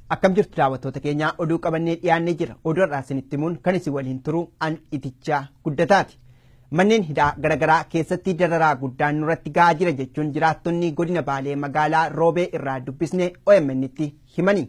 Akkam jirtu daawwattoota keenyaa oduu qabannee dhiyaannee jira. Oduu har'aa isinitti himuun kan isin waliin turu an itichaa guddataati. Manneen hidhaa garaagaraa keessatti dararaa guddaan nurratti gahaa jira jechuun jiraattonni godina Baalee magaalaa Roobee irraa dubbisne OMN'tti himani.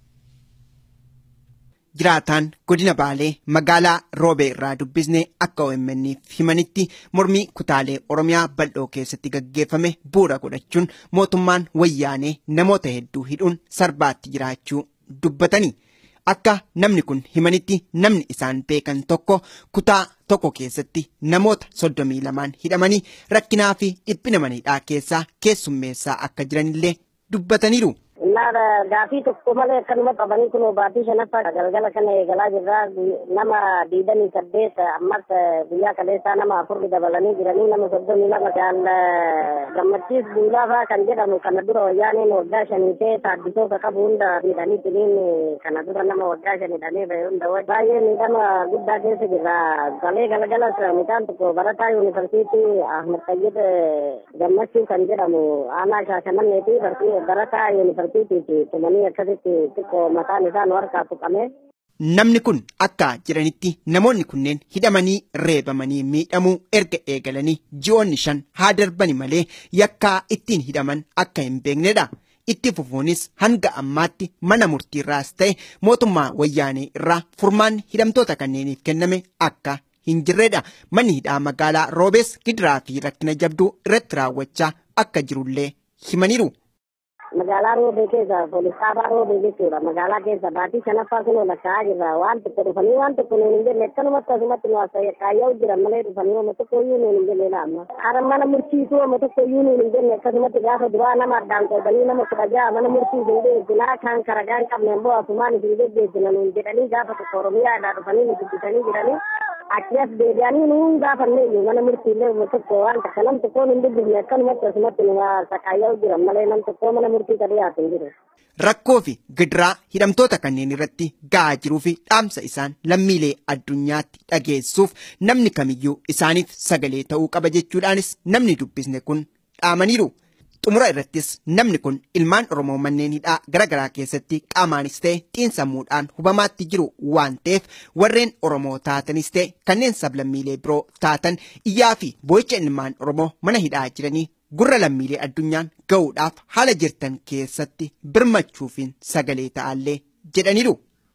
Jiraataan godina Baalee magaalaa Roobee irraa dubbisne akka OMN'f himanitti mormii kutaalee Oromiyaa bal'oo keessatti gaggeeffame bu'uura godhachuun mootummaan wayyaanee namoota hedduu hidhuun sarbaatti jiraachuu dubbatani. Akka namni kun himanitti namni isaan beekan tokko kutaa tokko keessatti namoota soddomii lamaan hidhamanii rakkinaa fi dhiphina maniidhaa keessaa keessummeessaa akka jiranillee dubbataniiru. Naara gaafii tokko malee akkanuma qabanii kun baatii shanaffaa galgala kana eegalaa jirra nama diidanii saddeet ammas guyyaa kaleessaa nama afurri dabalanii jiranii nama soddomii lama kan gammachiis duulaafaa kan jedhamu kana dura wayyaaneen waggaa shanii ta'e taaddisoota qabu hunda miidhanii tiniin kana dura nama waggaa shanii dhamee bahe hunda baay'ee miidhama guddaa keessa jirra galee galgalas midhaan tokko barataa yuunivarsiitii Ahmad Tayyid gammachuu kan jedhamu aanaa shaashamanneeti barataa yuunivarsiitii tumanii akkasitti xiqqoo mataan isaa nu harkaa tuqame. Namni kun akka jedhanitti namoonni kunneen hidhamanii reebamanii miidhamuu erga eegalanii ji'oonni shan haa darbani malee yakkaa ittiin hidhaman akka hin beeknedha. Itti fufuunis hanga ammaatti mana murtiirraas ta'e mootummaa wayyaanee irraa furmaanni hidhamtoota kanneeniif kenname akka hin jirredha. Manni hidhaa magaalaa Roobees gidiraa fi rakkina jabduu irratti raawwachaa akka jirullee himaniiru. magaalaa roobee keessa poolisaabaa roobee jechuudha magaalaa keessa baatii shanaffaa kun lakkaa'aa jirra waan tokko dhufanii waan tokko nuun hin jenne akkanumatti asumatti nu kaayya'u jiran malee dhufanii wama tokko iyyuu nuun hin jenne amma hara mana murtiisuu wama tokko iyyuu nuun hin jenne akkasumatti gaafa duraa nama addaan qoodanii nama kudha ja'a mana murtiisuu hin geejjinaa kan karagaa hin qabne immoo asumaan isin geggeessina nuun jedhanii gaafa tokko oromiyaadhaa dhufanii nu dubbisanii jiranii achi as deebi'anii nuun gaafanne mana murtiillee wama tokko waan takka nam tokkoon hin dubbifne akkanumatti asumatti nu kaayya'u jiran malee nam tokko mana murtii ka dhiyaatu hin jiru. Rakkoo fi gidiraa hidhamtoota kanneen irratti ga'aa jiruu fi dhaamsa isaan lammiilee addunyaatti dhageessuuf namni kamiyyuu isaaniif sagalee ta'uu qaba jechuudhaanis namni dubbisne kun dhaamaniiru. Xumura irrattis namni kun ilmaan Oromoo manneen hidhaa garaagaraa keessatti qaamaanis ta'e xiinsammuudhaan hubamaatti jiru waan ta'eef warreen Oromoo taatanis ta'e kanneen sablammiilee biroo taatan iyyaa fi boo'icha ilmaan Oromoo mana hidhaa jiranii gurra lammiilee addunyaan ga'uudhaaf haala jirtan keessatti birmachuufiin sagalee ta'allee jedhaniiru.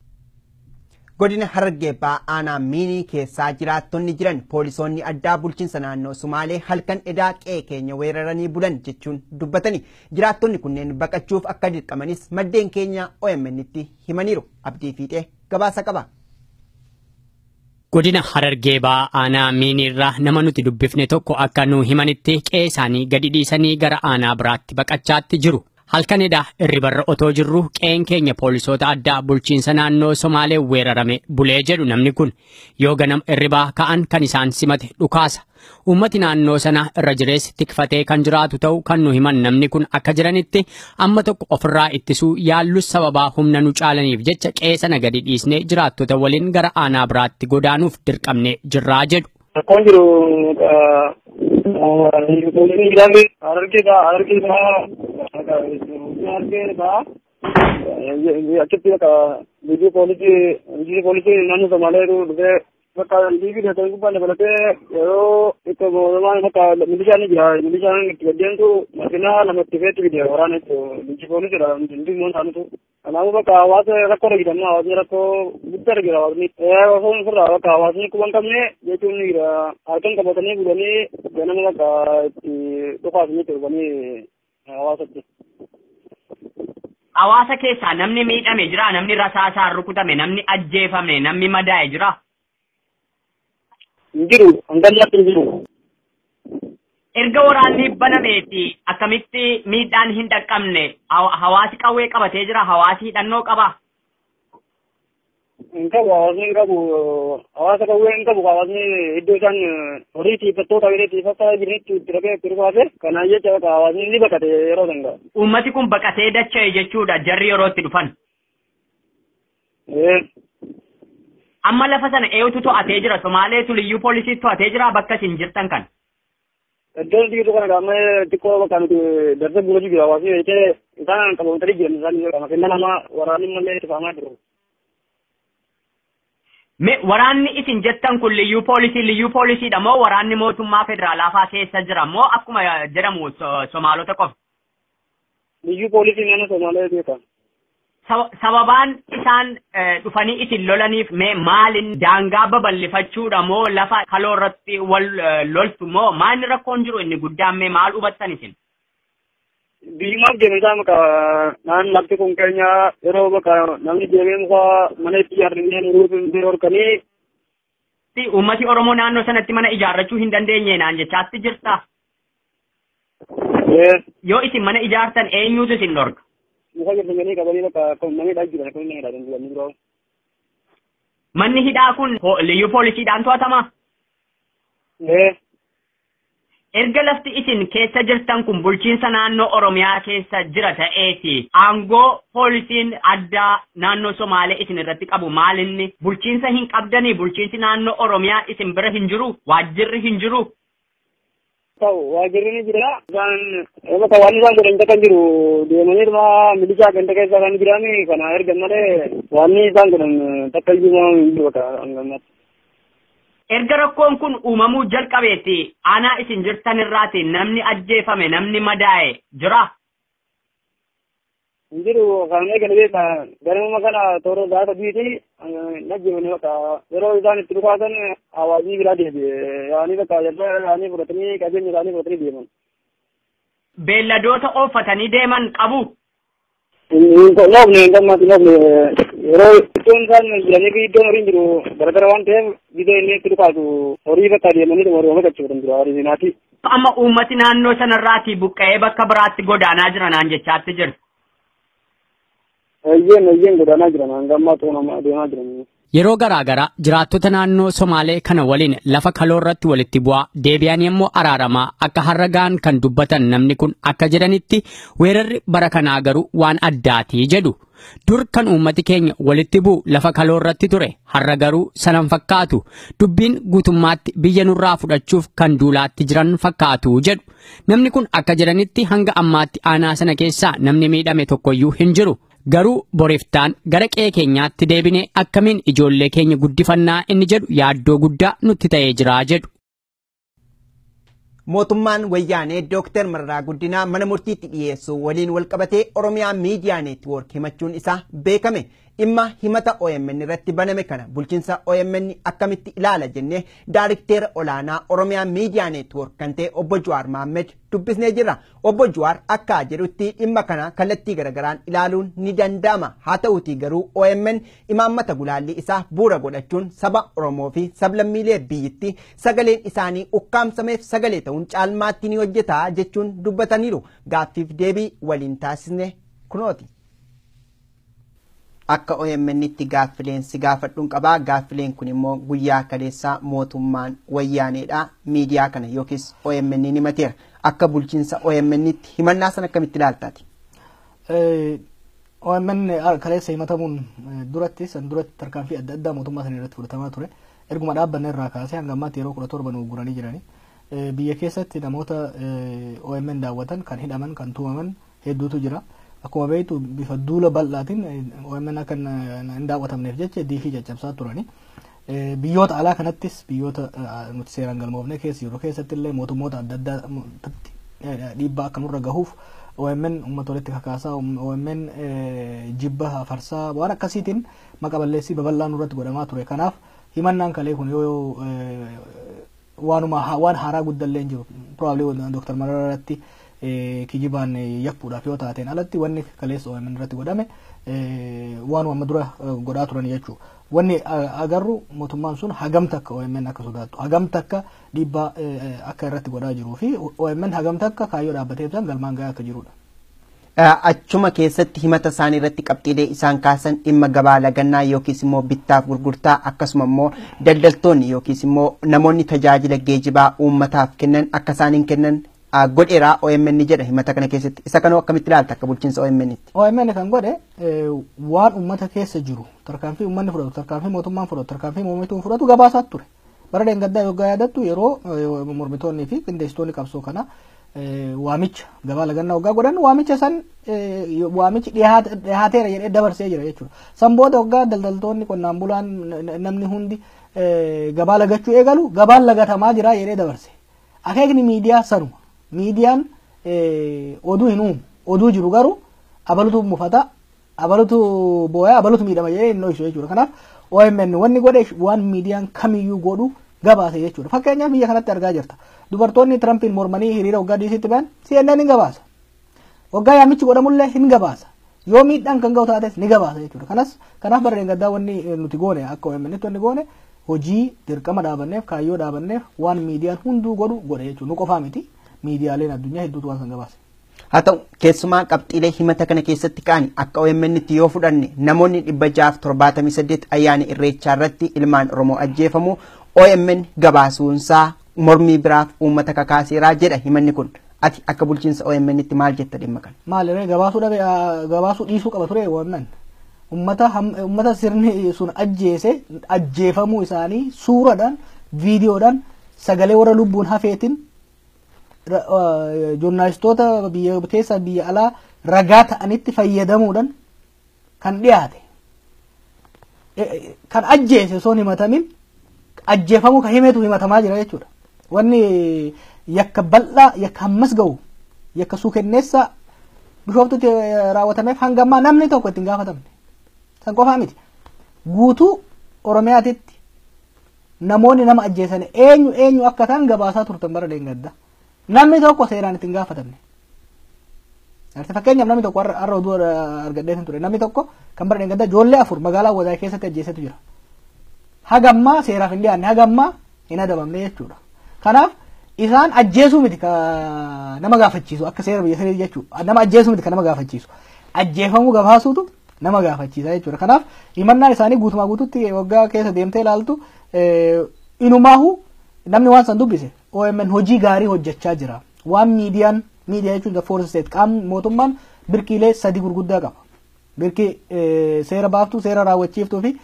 Godina Harargee aanaa miinii keessaa jiraattonni jiran poolisoonni addaa bulchiinsa naannoo Sumaalee halkan edaa qe'ee keenya weeraranii bulan jechuun dubbatani. Jiraattonni kunneen baqachuuf akka dirqamanis maddeen keenya OMN'tti himaniiru. Abdii Fiixee gabaasa qaba. Godina Harargee aanaa miiniirraa nama nuti dubbifne tokko akka nu himanitti qe'ee isaanii gadi dhiisanii gara aanaa biraatti baqachaatti jiru. Halkanidha irribarra otoo jirru qe'een keenya poolisoota addaa bulchiinsa naannoo Somaalee weerarame bulee jedhu namni kun yoo ganama irribaa ka'an kan isaan simate dhukaasa. Uummati naannoo sana irra jireessi tikfatee kan jiraatu ta'u kan nu himan namni kun akka jiranitti amma tokko ofirraa ittisuu yaallus sababaa humna nu caalaniif jecha qe'ee sana gadi dhiisnee jiraattota waliin gara aanaa biraatti godaanuuf dirqamne jirraa jedhu. Rakkoon jiru poolisii jedhame harargeedha harargeedha harargeedha achitti bakka biyyi poolisii biyyi poolisii naannoo Somaalee dhufee bakka liibii dhatan gubbaan dabalatee yeroo itti mootummaan bakka milishaan ni jira milishaan itti gaddeentu makinaa lamatti feetti fide waraana jechuun biyyi poolisiidha hundi immoo isaanitu kanaafuu bakka hawaasa rakkoo dhagiidhamma hawaasni rakkoo guddaa jira hawaasni osoo ofirraa bakka hawaasni quban qabne jechuun ni jira halkan qabatanii bulanii ganama bakka itti dhukaasanii itti dhufanii hawaasatti. Hawaasa keessaa namni miidhame jira namni rasaasaan rukutame namni ajjeefame namni madaa'e jira. Hin jiru hanganyaatti hin jiru. Erga waraanni banameeti akkamitti miidhaan hin dhaqqabne hawaasi qawwee qabatee jira hawaasi hidhannoo qaba. Hin qabu hawaasni hin qabu hawaasa qawwee hin qabu hawaasni iddoo isaan horii tiifattoota biree tiifataa jiranitti itti dhaqee itti dhufaase kanaan jecha bakka hawaasni ni baqate yeroo sangaa. Uummati kun baqatee dacha'e jechuudha jarri yeroo itti dhufan. Amma lafa sana eenyutu to'atee jira Somaaleetu liyyuu poolisii to'atee jira bakka isin jirtan kan. Iddoo dhiiru kana qaama xiqqoo bakka nuti darsa buula jiru hawaasi jettee isaan qabamtanii jiran isaan qaama kenna nama waraanni malee itti faamaa jiru. Me waraanni isin jettan kun liyyuu poolisii liyyuu poolisiidha moo waraanni mootummaa federaalaafaa keessa jira moo akkuma jedhamu so- somaalota qofa? Liyyuu poolisiin nama Somaalee beekan. Saba- Sababaan isaan eh, dhufanii isin lolaniif mee maalin daangaa babal'ifachuudha moo lafa kaloo irratti wal eh, loltu moo maalni rakkoon jiru inni guddaan mee maal hubattan isin? Biyyimaaf deeme isaa maka naan lafti kun keenya yeroo bakka namni deemee muka mana itti ijaarrannee muruuf hin horkanii Si uummati Oromoo naannoo sanatti mana ijaarrachuu hin dandeenye naan jechaatti jirta. Yoo isin mana ijaartan eenyutu isin dhorka? muka jirtanii qabanii bakka kan namni dhaa jiran kan inni dhaa jiran biroo. Manni hidhaa kun po- liyyuu poolisiidhaan to'atama? Erga lafti isin keessa jirtan kun bulchiinsa naannoo Oromiyaa keessa jira ta'eeti aangoo poolisiin addaa naannoo Somaalee isin irratti qabu maalinni bulchiinsa hin qabdanii bulchiinsi naannoo Oromiyaa isin bira hin jiru waajjirri hin jiru. Ta'u waajjirri ni jira. Isaan bakka waan isaan godhan kan jiru deemanii dhuma milishaa ganda keessa kan jirani kana erga malee waan isaan godhan takka iyyuu hin jiru bakka hangamatti. Erga rakkoon kun uumamuu jalqabeeti aanaa isin jirtan irraati namni ajjeefame namni madaa'e jira. Hin jiru kan eegale beeka ganama kana toora gaafa biiti najjimani bakka yeroo isaan itti dhukaasan hawaasii biraa deebi'e yaanii bakka jalba yaanii fudhatanii qabeenya isaanii fudhatanii deeman. Beelladoota ooffatanii deeman qabu. Hin noofne hin gammatu noofne yeroo iddoon isaan jiranii fi iddoon horiin jiru garagara waan ta'eef biyya inni itti dhukaasu horii bakka deemanii dhuma horii gachuudhan jira horii sinaati. Amma uummati naannoo sanarraati buqqa'ee bakka biraatti godaanaa jiranaan jechaatti jirta. Eeyyeen eeyyeen godaanaa jiran hanga ammaa xoonamaa deemaa jiran. Yeroo garaa garaa jiraattota naannoo Somaalee kana waliin lafa kaloo irratti walitti bu'aa deebi'anii immoo araaramaa akka har'a ga'an kan dubbatan namni kun akka jedhanitti weerarri bara kanaa garuu waan addaatii jedhu. Dur kan uummati keenya walitti bu'u lafa kaloo irratti ture har'a garuu sanan fakkaatu dubbiin guutummaatti biyya nurraa fudhachuuf kan duulaatti jiran fakkaatu jedhu. Namni kun akka jedhanitti hanga ammaatti aanaa sana keessaa namni miidhame tokkoyyuu hin jiru. Garuu boriftaan gara qe'ee keenyaatti deebinee akkamiin ijoollee keenya guddifannaa inni jedhu yaaddoo guddaa nutti ta'ee jira jedhu. Mootummaan wayyaanee Dooktar Mararaa Guddinaa mana murtiitti dhiyeessuu waliin walqabatee Oromiyaa miidiyaa neetwoork himachuun isaa beekame. Dhimma himata OMN irratti baname kana bulchiinsa OMN akkamitti ilaala jennee daariktera olaanaa Oromiyaa miidiyaa neetwoork kan ta'e obbo Jawaar Mahammed dubbisnee jirra. Obbo Jawaar akka jedhutti dhimma kana kallattii garagaraan ilaaluun ni danda'ama. Haa ta'uutii garuu OMN imaammata gulaallii isaa bu'uura godhachuun saba Oromoo fi sablammiilee biyyittii sagaleen isaanii ukkaamsameef sagalee ta'uun caalmaatti ni hojjeta jechuun dubbataniiru. Gaaffiif deebii waliin taasisne kunooti. Akka OMN itti gaaffileen si gaafadhuun qabaa gaaffileen kun immoo guyyaa kaleessaa mootummaan wayyaaneedha miidiyaa kana yookiis OMN ni himateera akka bulchiinsa OMN itti himannaa sana akkamitti ilaaltaati. OMN kaleessa himatamuun duratti san duratti tarkaanfii adda addaa mootummaa sana irratti fudhatamaa ture erguma dhaabbanne irraa kaasee hanga ammaatti yeroo kudha torba nu guranii jirani biyya keessatti namoota OMN daawwatan kan hidhaman kan tuumaman hedduutu jira. akkuma beektu bifa duula bal'aatiin OMN akka hin daawwatamneef jecha diifii caccabsaa turani. Biyyoota alaa kanattis biyyoota nuti seeraan galmoofne keessa yeroo keessatti illee mootummoota adda addaatti dhiibbaa akka nurra gahuuf OMN uummata walitti kakaasaa OMN jibba farsaa waan akkasiitiin maqa balleessii babal'aa nurratti godhamaa ture. Kanaaf himannaan kalee kun yoo waanuma waan haaraa guddallee hin jiru. Probably Dr. Mararaa irratti kijibaan yakkuudhaaf yoo taateen alatti wanni kaleessa OMN irratti godhame waanuma amma dura godhaa turan jechuudha. Wanni agarru mootummaan sun hagam takka OMN akka sodaattu hagam takka dhiibbaa akka irratti godhaa jiruu fi OMN hagam takka kaayyoo dhaabbatee ibsan galmaan gahaa akka jirudha. Achuma keessatti himata isaanii irratti qabxiilee isaan kaasan dhimma gabaa lagannaa yookiis immoo bittaaf gurgurtaa akkasuma immoo daldaltoonni yookiis immoo namoonni tajaajila geejibaa uummataaf kennan akka isaaniin kennan godheeraa OMN jedha himata kana keessatti isa kanoo akkamitti ilaalta akka bulchiinsa OMN tti. OMN kan godhe waan uummata keessa jiru tarkaanfii uummanni fudhatu tarkaanfii mootummaan fudhatu tarkaanfii mormituun fudhatu gabaasaa ture bara deengaddaa yoggaa yaadattu yeroo mormitoonnii fi qindeessitoonni qabsoo kana waamicha gabaa lagannaa waggaa godhan waamicha san waamichi dhihaateera jedhee dabarsee jira jechuudha. San booda waggaa daldaltoonni qonnaan bulaan namni hundi gabaa lagachuu eegalu gabaan lagatamaa jira jedhee dabarse. Akeekni miidiyaa sanuma. Miidiyaan oduu hin uumu. Oduu jiru garuu abalutu mufata abalutu booyaa abalutu miidhama jedhee hin dho'isu jechuudha. Kanaaf OMN wanni godhe waan miidiyaan kamiyyuu godhu gabaase jechuudha. Fakkeenyaaf biyya kanatti argaa jirta. Dubartoonni Tirampiin mormanii hiriira waggaa diisitti ba'an CNN hin gabaasa. Waggaa yaamichi godhamullee hin gabaasa. Yoo miidhaan kan ga'u taates ni gabaasa jechuudha. Kanas kanaaf bara deengaddaa wanni nuti goone akka OMNitti wanni goone hojii dirqama dhaabanneef kaayyoo dhaabanneef waan miidiyaan hunduu godhu godhe jechuudha. Nu qofaa miti miidiyaaleen addunyaa hedduutu waan san gabaase. haa ta'u keessumaa qabxiilee himata kana keessatti ka'an akka OMN'tti yoo fudhanne namoonni dhibba jaaf torbaatamii saddeet ayyaana irreechaa irratti ilmaan oromoo ajjeefamu OMN gabaasuunsaa mormii biraaf uummata kakaaseeraa jedha himanni kun ati akka bulchiinsa OMN'tti maal jetta dhimma kana. Maal gabaasuu dhabe gabaasuu dhiisuu qaba ture OMN ummata ummata sirni sun ajjeese ajjeefamuu isaanii suuraadhaan viidiyoodhaan sagalee warra lubbuun hafeetiin joornaalistoota biyya keessa biyya alaa ragaa ta'anitti fayyadamuudhaan kan dhiyaate kan ajjeese osoo hin himatamin ajjeefamuu kan himetu himatamaa jira jechuudha. Wanni yakka bal'aa yakka hammas ga'u yakka suukenneessa bishooftutti raawwatameef hanga ammaa namni tokko ittiin gaafatamne. San qofaa miti. Guutuu Oromiyaatitti namoonni nama ajjeesan eenyu eenyu akka ta'an gabaasaa turtan bara deengaddaa. namni tokko seeraan ittiin gaafatamne. Fakkeenyaaf namni tokko har'a oduu argadhee hin ture namni tokko kan bara deengaddaa ijoollee afur magaalaa Wadaay keessatti ajjeesetu jira. Hagammaa seeraaf hin dhiyaanne hagammaa hin adabamne jechuudha. Kanaaf isaan ajjeesuu miti ka nama gaafachiisu akka seera biyya sanii jechuudha. Nama ajjeesuu miti ka nama gaafachiisu. Ajjeefamuu gabaasuutu nama gaafachiisa jechuudha. Kanaaf himannaan isaanii guutumaa guututti waggaa keessa deemtee ilaaltu inumaahu namni waan san dubbise OMN hojii gaarii hojjechaa jira. Waan miidiyaan miidiyaa jechuun the force state qaamni mootummaan birkiilee sadi gurguddaa qaba. Birkii seera baaftuu, seera raawwachiiftuu fi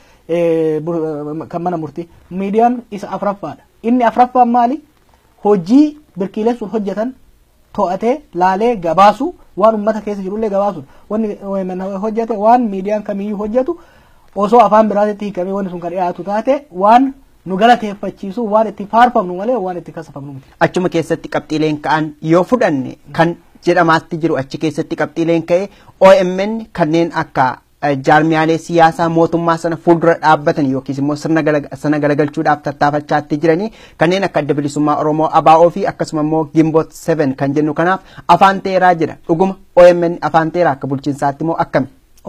kan mana murtii. Miidiyaan isa afuraffaadha. Inni afuraffaan maali? Hojii birkiileen sun hojjetan to'atee laalee gabaasu waan uummata keessa jirullee gabaasuudha. Wanni OMN hojjete waan miidiyaan kamiyyuu hojjetu osoo afaan biraatitti hiikamee wanni sun kan dhiyaatu taate waan nu galateeffachiisu waan itti faarfamnu malee waan itti kasafamnu miti. Achuma keessatti qabxiileen ka'an yoo fudhanne kan jedhamaatti jiru achi keessatti qabxiileen ka'e OMN kanneen akka jaarmiyaalee siyaasaa mootummaa sana fuuldura dhaabbatan yookiis immoo sirna sana galagalchuudhaaf tattaafachaatti jiranii kanneen akka adda bilisummaa Oromoo ABO fi akkasuma immoo Gimboot 7 kan jennu kanaaf afaan teeraa jira dhuguma OMN afaan teeraa akka bulchiinsaatti immoo akkami?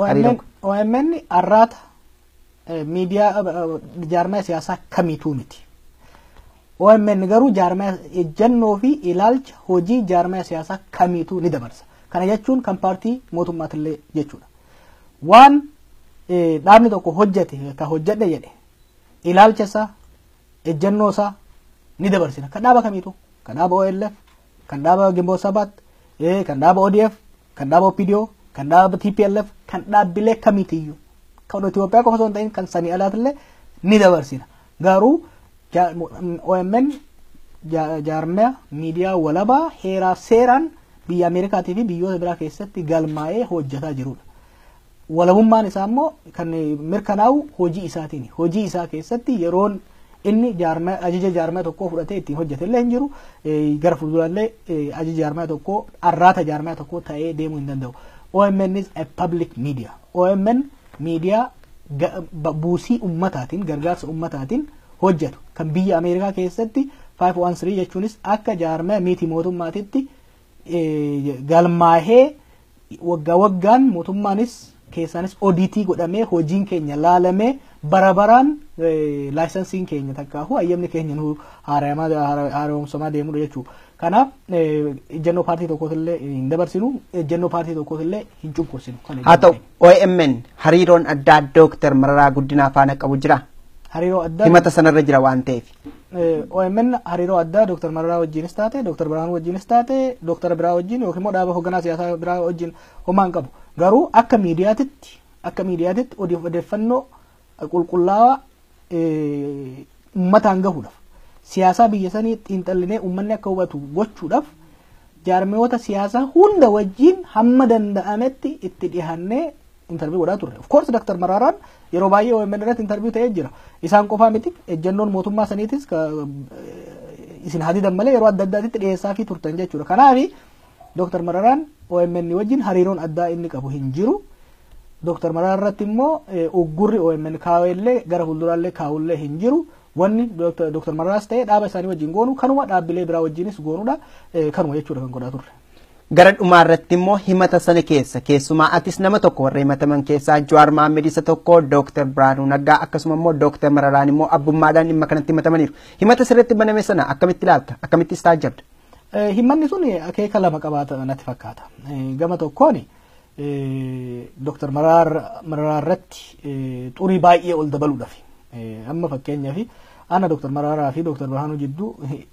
OMN arraata miidiyaa jaarmaya siyaasaa kamiituu miti. OMN garuu jaarmaya ejjennoo fi ilaalcha hojii jaarmaya siyaasaa kamiituu ni dabarsa. Kana jechuun kan paartii mootummaatillee jechuudha. Waan dhaabni tokko hojjete ka hojjedhe jedhe ilaalcha isaa ejjennoo isaa ni dabarsina. Kan dhaaba kamiitu? Kan dhaaba OLF, kan dhaaba Gimboot Sabaat, kan dhaaba ODF, kan dhaaba OPDO, kan dhaaba TPLF, kan dhaabbilee kamiitiyyuu. kan Itoophiyaa qofa osoo hin ta'in kan sanii alaatillee ni dabarsina. Garuu OMN jaarmaya miidiyaa walabaa heeraa seeraan biyya Ameerikaatii fi biyyoota biraa keessatti galmaa'ee hojjetaa jirudha. Walabummaan isaa immoo kan mirkanaa'u hojii isaatiin. Hojii isaa keessatti yeroon inni ajaja jaarmaya tokkoo fudhatee ittiin hojjetellee hin jiru. Gara fuuldurallee ajaja jaarmaya tokkoo arraata jaarmaya tokkoo ta'ee deemuu hin danda'u. OMN is a public media. OMN miidiyaa buusii ummataatiin gargaarsa ummataatiin hojjetu kan biyya Ameerikaa keessatti 513 jechuunis akka jaarmaya miti mootummaatitti galmaahee waggaa waggaan mootummaanis keessaanis odiitii godhamee hojiin keenya laalamee bara baraan laayisansiin keenya takkaahu ayyamni keenya nu haaromsamaa deemudha jechuudha. Kanaaf ejjennoo paartii tokkootillee hin dabarsinu ejjennoo paartii tokkootillee hin cunqursinu. Haa ta'u OMN hariiroon addaa Dooktar Mararaa Guddinaa faana qabu jira. Hariiroo addaa. Himata sanarra jira waan ta'eef. OMN hariiroo addaa Dooktar Mararaa wajjinis taate Dooktar Biraanuu wajjinis taate Dooktar Biraa wajjin yookiin immoo dhaaba hoogganaa siyaasaa biraa wajjin homaa hin qabu. Garuu akka miidiyaatitti akka miidiyaatitti odeeffannoo qulqullaawaa uummataan gahuudhaaf siyaasaa biyya sanii xiinxallinee uummanni akka hubatu gochuudhaaf jaarmiyoota siyaasaa hunda wajjin hamma danda'ametti itti dhihannee intarviyu godhaa turre. Of course Dr. Maraaraan yeroo baay'ee OMN irratti intarviyu ta'ee jira. Isaan qofaa miti ejjennoon mootummaa saniitis isin hadidan malee yeroo adda addaatitti dhiyeessaa fi turtan jechuudha. Kanaaf Dr. Maraaraan OMN wajjin hariiroon addaa inni qabu hin jiru. Dr. Maraaraan irratti immoo uggurri OMN kaawellee gara fuulduraallee kaawullee hin jiru. Wanni Dr. Maraaraas ta'ee dhaaba isaanii wajjin goonu kanuma dhaabbilee biraa wajjinis goonuudha. Kanuma jechuudha kan godhaa turre. Gara dhumaa irratti immoo himata sana keessa keessumaa atis nama tokko warra himataman keessaa Jawaar Maammed isa tokko Dr. Biraanuu Naggaa akkasuma immoo Dr. Mararaan immoo abbummaadhaan dhimma kanatti himatamaniiru. Himata sirriitti baname sana akkamitti ilaalta? Akkamitti istaajabda? Himanni sun akeeka lama qabaata natti fakkaata. Gama tokkoon Dr. Mararaa irratti xurii baay'ee ol dabaluudhaaf. Amma fakkeenyaaf ana Dr. Mararaa fi Dr. Biraanuu jidduu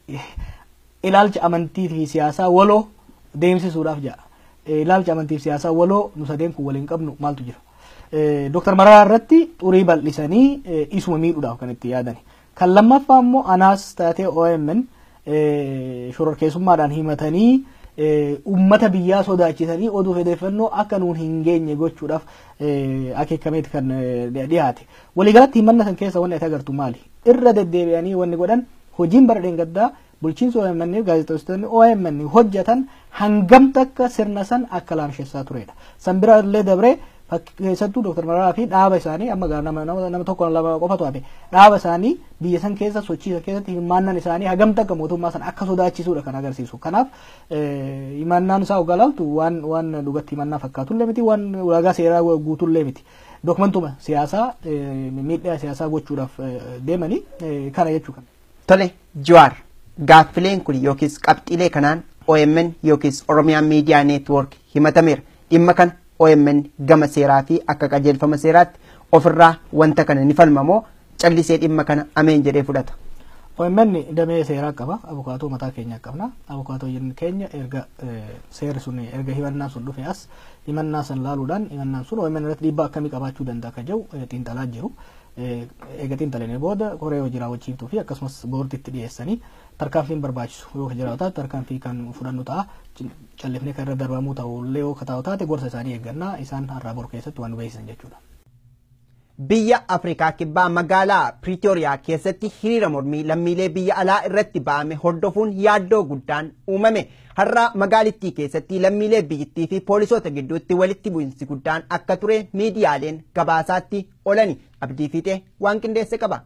ilaalcha amantii fi siyaasaa waloo deemsisuudhaaf ja'a. Ilaalcha amantii fi siyaasaa waloo nu sadeen kun waliin qabnu maaltu jira. Dr. Mararaa irratti xurii bal'isanii isuma miidhuudhaaf kan itti yaadani. Kan lammaffaa immoo anaas taatee OMN shororkeessummaadhaan himatanii ummata biyyaa sodaachisanii oduu odeeffannoo akka nuun hin geenye gochuudhaaf akeekameeti kan dhiyaate. Waliigalatti himanna san keessa wanni ati agartu maali? Irra deddeebi'anii wanni godhan hojiin bara dheengaddaa bulchiinsa OMN gaazexeessitoonni OMN hojjetan hangam takka sirna san akka laamsheessaa turedha. San bira illee dabree keessattuu Dr. Mararaa fi dhaaba isaanii amma nama nama tokko lama qofatu hafe dhaaba isaanii biyya san keessa sochii san keessatti hirmaannaan isaanii hagam takka mootummaa san akka sodaachisuudha kan agarsiisu. Kanaaf himannaan isaa ogaa laaltu waan waan dhugatti himannaa fakkaatullee miti waan ulaagaa seeraa guutullee miti. Dokumentuma siyaasaa miidhaa siyaasaa gochuudhaaf deemanii kana jechuu kan. Tole Jawaar gaaffileen kun yookiis qabxiilee kanaan OMN yookiis Oromiyaa Miidiyaa Neetwoork himatameera. Dhimma kana OMN gama seeraa fi akka qajeelfama seeraatti ofirraa wanta kana ni falmamoo callisee dhimma kana ameen jedhee fudhata. OMN damee seeraa qaba. Abukaatoo mataa keenya qabna. Abukaatoo keenya erga seerri sun erga himannaan sun dhufe as himannaa san laaluudhaan himannaan sun OMN irratti dhiibbaa akkamii qabaachuu danda'a akka jedhu xiinxalaa jiru. Eega xiinxalanii booda koree hojii raawwachiiftuu fi akkasumas boordiitti dhiyeessanii tarkaanfiin barbaachisu yoo jiraatu tarkaanfii kan fudhannu ta'a callifnee kan irra darbamuu ta'ullee yoo taa'u taate gorsa isaanii eeggannaa isaan har'aa boru keessatti waan nu beeksisan jechuudha. Biyya Afrikaa kibbaa magaalaa Piriitooriyaa keessatti hiriira mormii lammiilee biyya alaa irratti ba'ame hordofuun yaaddoo guddaan uumame. Har'a magaalittii keessatti lammiilee biyyittii fi poolisoota gidduutti walitti bu'insi guddaan akka ture miidiyaaleen gabaasaatti oolani. Abdii fiixee waan qindeesse qaba.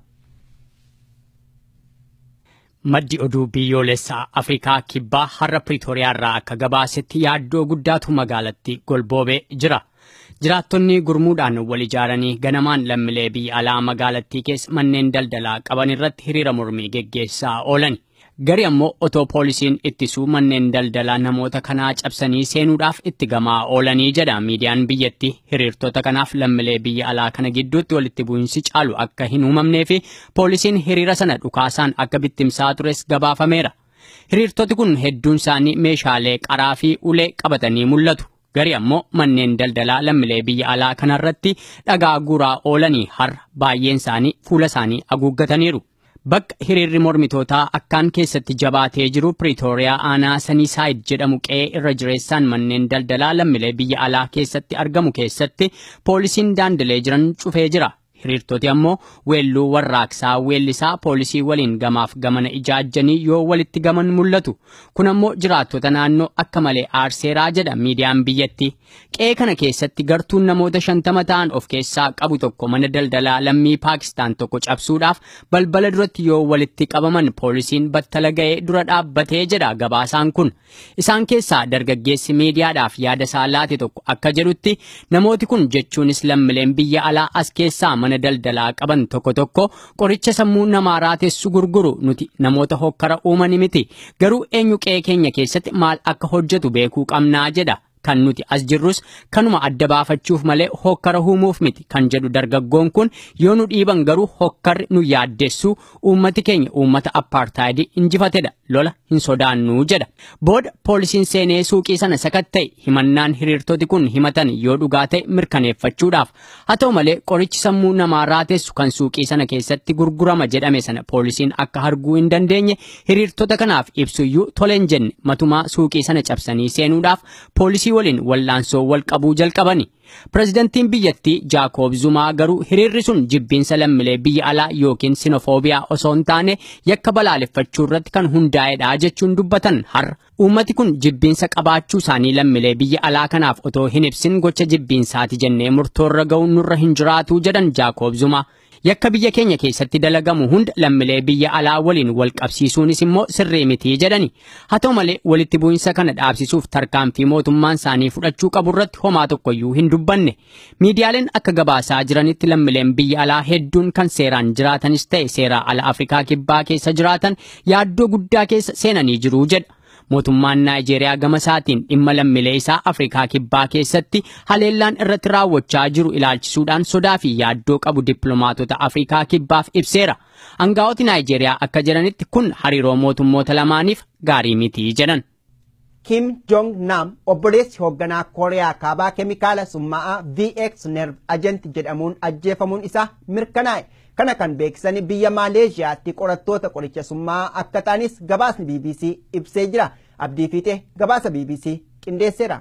Maddi oduu biyyoolessaa Afrikaa kibbaa har'a Piriitooriyaa irraa akka gabaasetti yaaddoo guddaatu magaalatti golboobee jira. Jiraattonni gurmuudhaan wal ijaaranii ganamaan lammiilee biyya alaa magaalattii keessa manneen daldalaa qaban irratti hiriira mormii geggeessaa oolan. Gari ammoo otoo poolisiin ittisuu manneen daldalaa namoota kanaa cabsanii seenuudhaaf itti gamaa oolanii jedha miidiyaan biyyatti hiriirtota kanaaf lammiilee biyya alaa kana gidduutti walitti bu'insi caalu akka hin uumamnee fi poolisiin hiriira sana dhukaasaan akka bittimsaa tures gabaafameera. Hiriirtoti kun hedduun isaanii meeshaalee qaraa fi ulee qabatanii mul'atu. Gari ammoo manneen daldalaa lammiilee biyya alaa kanarratti dhagaa guuraa oolanii har'a baay'een isaanii fuula isaanii haguuggataniiru. Bakka hiriirri mormitootaa akkaan keessatti jabaatee jiru Piriitooriyaa aanaa Saniisaayid jedhamu qe'ee irra jireessaan manneen daldalaa lammiilee biyya alaa keessatti argamu keessatti poolisiin daandilee jiran cufee jira. Hiriirtoti ammoo weelluu warraaqsaa weellisaa poolisii waliin gamaaf gamana ijaajjanii yoo walitti gaman mul'atu. Kun ammoo jiraattota naannoo akka malee aarseeraa jedha miidiyaan biyyatti. Qe'ee kana keessatti gartuun namoota shantama ta'an of keessaa qabu tokko mana daldalaa lammii Paakistaan tokko cabsuudhaaf balbala duratti yoo walitti qabaman poolisiin battala ga'ee dura dhaabbatee jedha gabaasaan kun. Isaan keessaa dargaggeessi miidiyaadhaaf yaada isaa laate tokko akka jedhutti namooti kun jechuunis lammiileen biyya alaa as keessaa mana daldalaa qaban tokko tokko qoricha sammuu namaa raatessu gurguru nuti namoota hokkara uumani miti garuu eenyu qe'ee keenya keessatti maal akka hojjetu beekuu qabnaa jedha kan nuti as jirrus kanuma adda baafachuuf malee hokkara uumuuf miti kan jedhu dargaggoon kun yoo nu dhiiban garuu hokkarri nu yaaddessuu uummati keenya uummata appaartaayidii injifatedha lola hin sodaannuu jedha. Booda poolisiin seenee suuqii sana sakatta'e himannaan hiriirtoti kun himatan yoo dhugaa ta'e mirkaneeffachuudhaaf haa ta'u malee qorichi sammuu namaa raatessu kan suuqii sana keessatti gurgurama jedhame sana poolisiin akka arguu hin dandeenye hiriirtota kanaaf ibsuyyuu tole hin jenne matumaa suuqii sana cabsanii seenuudhaaf poolisii waliin wallaansoo wal qabuu jalqabani. Pireezidantiin biyyattii Jaakob Zumaa garuu hiriirri sun jibbiinsa lammiilee biyya alaa yookiin sinofoobiyaa osoo hin taane yakka balaaleffachuu irratti kan hundaa'edha jechuun dubbatan har'a. Uummati kun jibbiinsa qabaachuu isaanii lammiilee biyya alaa kanaaf otoo hin ibsin gocha jibbiinsaati jennee murtoorra ga'uun nurra hin jiraatu jedhan Jaakob Zumaa. Yakka biyya keenya keessatti dalagamu hunda lammiilee biyya alaa waliin wal qabsiisuunis immoo sirrii mitii jedhani. Haa ta'u malee walitti bu'insa kana dhaabsisuuf tarkaanfii mootummaan isaanii fudhachuu qabu irratti homaa tokkoyyuu hin dubbanne. Miidiyaaleen akka gabaasaa jiranitti lammiileen biyya alaa hedduun kan seeraan jiraatanis ta'e seeraa ala Afrikaa kibbaa keessa jiraatan yaaddoo guddaa keessa seenanii jiru jedha. mootummaan Naayijeeriyaa gama isaatiin dhimma lammiilee isaa Afrikaa kibbaa keessatti haleellaan irratti raawwachaa jiru ilaalchisuudhaan sodaa fi yaaddoo qabu dippiloomaatota Afrikaa kibbaaf ibseera. Aangaa'oti Naayijeeriyaa akka jedhanitti kun hariiroo mootummoota lamaaniif gaarii miti jedhan. Kim Jong Nam obboleessi hoogganaa Kooriyaa kaabaa keemikaala summaa'aa VX Nerve Agent jedhamuun ajjeefamuun isaa mirkanaa'e. Kana kan beeksisan biyya Maaleeshiyaatti qorattoota qoricha summaa'aa akka ta'anis gabaasni BBC ibsee jira. Abdii Fiixee gabaasa BBC qindeesseera.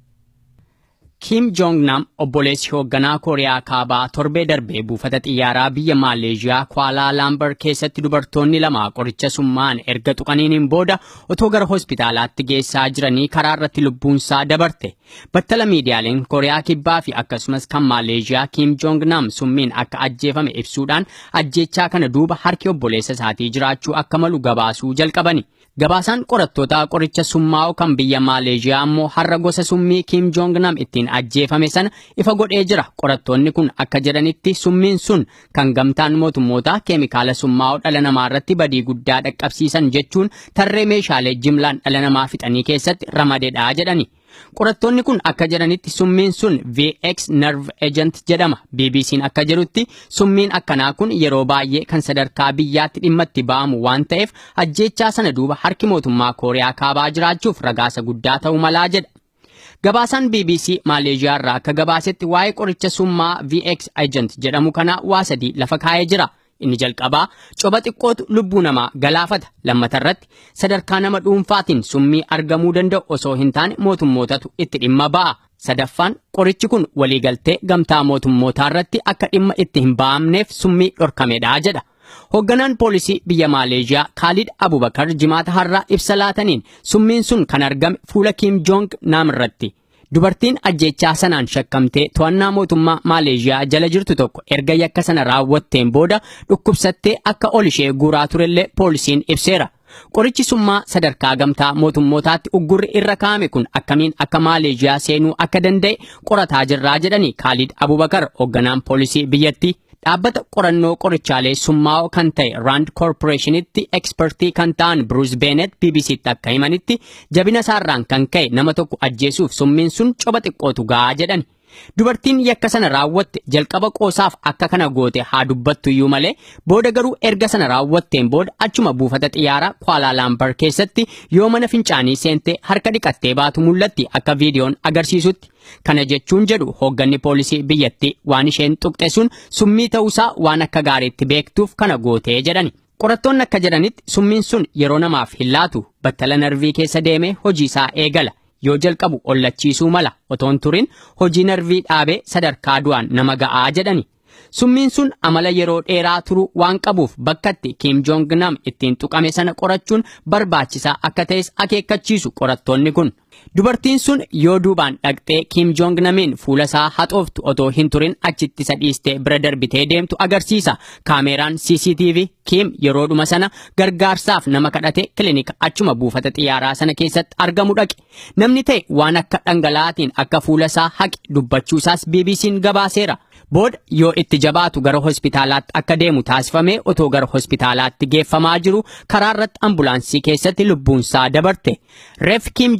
Kim Jong Nam obboleessi hoogganaa Kooriyaa kaabaa torbee darbee buufata xiyyaaraa biyya Maaleeshiyaa Kuaalaa Laambar keessatti dubartoonni lama qoricha summaan erga tuqaniin booda otoo gara hospitaalaatti geessaa jiranii karaa irratti lubbuunsaa dabarte. Battala miidiyaaleen Kooriyaa kibbaa fi akkasumas kan Maaleeshiyaa Kim Jong Nam summiin akka ajjeefame ibsuudhaan ajjeechaa kana duuba harki obboleessa isaatii jiraachuu akka malu gabaasuu jalqabani. Gabaasaan qorattoota qoricha summaa'u kan biyya Maaleeshiyaa ammoo har'a gosa summii Kim Jong Nam ittiin ajjeefame sana ifa godhee jira. Qorattoonni kun akka jedhanitti summiin sun kan gamtaan mootummoota keemikaala summaa'u dhala namaa irratti badii guddaa dhaqqabsiisan jechuun tarree meeshaalee jimlaan dhala namaa fixanii keessatti ramadeedha jedhani. Qorattoonni kun akka jedhanitti summiin sun VX Nerve Agent jedhama. BBC'n akka jedhutti summiin akkanaa kun yeroo baay'ee kan sadarkaa biyyaatti dhimma itti ba'amu waan ta'eef ajjeechaa sana duuba harki mootummaa Kooriyaa kaabaa jiraachuuf ragaasa guddaa ta'uu malaa jedha. Gabaasaan BBC Maaleeshiyaa irraa akka gabaasetti waa'ee qoricha summaa VX Agent jedhamu kana waa sadii lafa kaa'ee jira. Inni jalqabaa coba xiqqootu lubbuu namaa galaafata. Lammatarratti sadarkaa nama dhuunfaatiin summii argamuu danda'u osoo hin taane mootummootatu itti dhimma ba'a. Sadaffaan qorichi kun waliigaltee gamtaa mootummootaa irratti akka dhimma itti hin ba'amneef summii dhorkamedha jedha. Hoogganaan poolisii biyya Maaleeshiyaa Kaalid Abubakar jimaata har'aa ibsa laataniin summiin sun kan argame fuula Kim Jong Nam irratti. Dubartiin ajjeechaa sanaan shakkamtee to'annaa mootummaa Maaleeshiyaa jala jirtu tokko erga yakka sana raawwatteen booda dhukkubsattee akka ol ishee guuraa turellee poolisiin ibseera. Qorichi summaa sadarkaa gamtaa mootummootaatti uggurri irra kaa'ame kun akkamiin akka Maaleeshiyaa seenuu akka danda'e qorataa jirraa jedhani Kaalid Abubakar hoogganaan poolisii biyyattii. Dhaabbata qorannoo qorichaalee summaa'oo kan ta'e Rand Corporationitti ekspertii kan ta'an Bruce Bennett BBCtti akka himanitti jabina isaarraan kan ka'e nama tokko ajjeesuuf summiin sun coba xiqqootu gahaa jedhan. Dubartiin yakka sana raawwatte jalqaba qoosaaf akka kana goote haa dubbattu iyyuu malee booda garuu erga sana raawwatteen booda achuma buufata xiyyaaraa Kuala Lumpur keessatti yoo mana fincaanii seentee harka dhiqattee baatu mul'atti akka viidiyoon agarsiisutti. Kana jechuun jedhu hoogganni poolisii biyyattii waan isheen tuqxe sun summii ta'uusaa waan akka gaariitti beektuuf kana gootee jedhani. Qorattoonni akka jedhanitti summiin sun yeroo namaaf hin laatu battala narvii keessa deemee hojiisaa eegala. Yoo jalqabu ollachiisuu mala otoon turin hojii narvii dhaabee sadarkaa du'aan nama ga'aa jedhani. Summiin sun amala yeroo dheeraa turuu waan qabuuf bakkatti Kim Jong Nam ittiin tuqame sana qorachuun barbaachisaa akka ta'es akeekkachiisu qorattoonni kun. Dubartiin sun yoo duubaan dhaqxee Kim Jong Namiin fuula isaa haxooftu otoo hin turin achitti isa dhiistee bira darbitee deemtu agarsiisa. Kaameeraan CCTV Kim yeroodhuma sana gargaarsaaf nama kadhate kilinika achuma buufata xiyyaaraa sana keessatti argamu dhaqe. Namni ta'e waan akka dhangala'aatiin akka fuula isaa haqe dubbachuusaas BBC'n gabaaseera. Booda yoo itti jabaatu gara hospitaalaatti akka deemu taasifamee otoo gara hospitaalaatti geeffamaa jiru karaa irratti ambulaansii keessatti lubbuunsaa dabarte. Reef Kim Jong Nam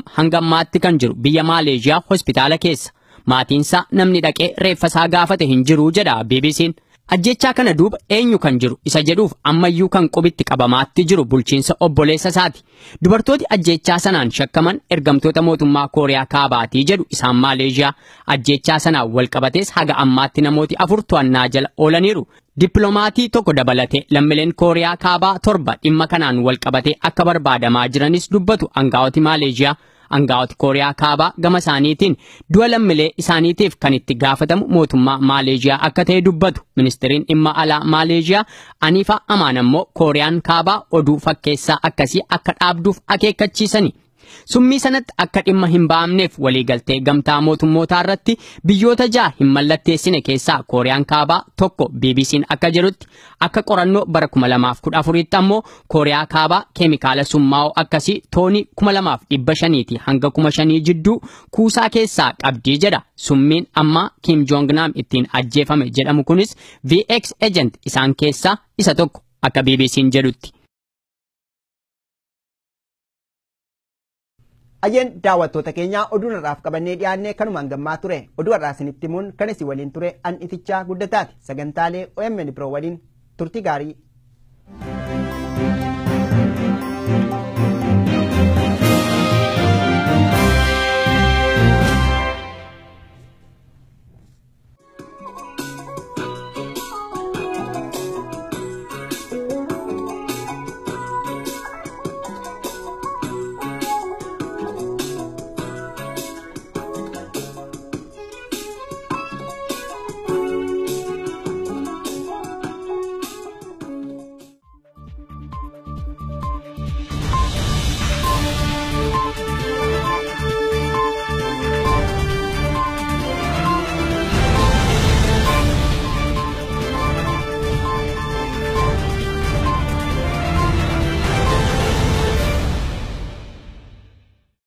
hanga ammaatti kan jiru biyya Maaleeshiyaa hospitaala keessa. Maatiinsaa namni dhaqee reeffasaa gaafate hin jiru jedha BBC'n. Ajjechaa kana duuba eenyu kan jiru isa jedhuuf ammayyuu kan qubitti qabamaatti jiru bulchiinsa obboleessa isaati. Dubartooti ajjechaa sanaan shakkaman ergamtoota mootummaa Kooriyaa Kaabaatii jedhu isaan Maaleeshiyaa. Ajjechaa sanaan wal qabatees haga ammaatti namooti afur to'annaa jala oolaniiru. Dippiloomatii tokko dabalatee lammiileen Kooriyaa Kaabaa torba dhimma kanaan wal qabatee akka barbaadamaa jiranis dubbatu aangaa'oti Maaleeshiyaa. Aangaa'oti Kooriyaa Kaabaa gama isaaniitiin du'a lammiilee isaaniitiif kan itti gaafatamu mootummaa Maaleeshiyaa akka ta'e dubbatu. Ministeeriin dhimma alaa Maaleeshiyaa Aniifaa Amaan ammoo Kooriyaan Kaabaa oduu fakkeessaa akkasii akka dhaabduuf akeekkachiisani. Summii sanatti akka dhimma hin ba'amneef waliigaltee gamtaa mootummootaa irratti biyyoota ja'a hin mallatteessine keessaa Kooriyaan Kaabaa tokko BBC'n akka jedhutti akka qorannoo bara 2014tti ammoo Kooriyaa Kaabaa keemikaala summaa'oo akkasii toonii 2500 hanga 5000 jidduu kuusaa keessaa qabdii jedha. Summiin ammaa Kim Jong Nam ittiin ajjeefame jedhamu kunis VX agent isaan keessaa isa tokko akka BBC'n jedhutti. Ayyeen daawwattoota keenyaa oduu irraaf qabannee dhiyaannee kanumaan gammaa ture oduu irraa isinitti himuun kan isin waliin ture an itichaa guddataati sagantaalee OMN biroo waliin turtii gaarii.